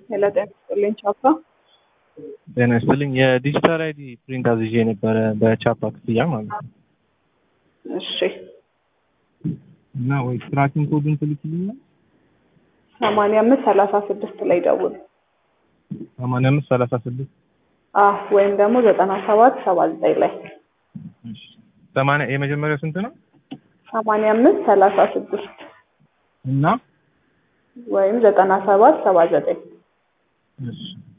ሄሎ ጤና ይስጥልኝ ቻፓ። ጤና ይስጥልኝ። የዲጂታል አይዲ ፕሪንት አዝዤ የነበረ በቻፓ ክፍያ ማለት ነው እሺ እና ወይ ትራኪንግ ኮዱን ትልክልኛል? ሰማንያ አምስት ሰላሳ ስድስት ላይ ደውል። ሰማንያ አምስት ሰላሳ ስድስት አዎ ወይም ደግሞ ዘጠና ሰባት ሰባ ዘጠኝ ላይ ሰማንያ የመጀመሪያው ስንት ነው? ሰማንያ አምስት ሰላሳ ስድስት እና ወይም ዘጠና ሰባት ሰባ ዘጠኝ እሺ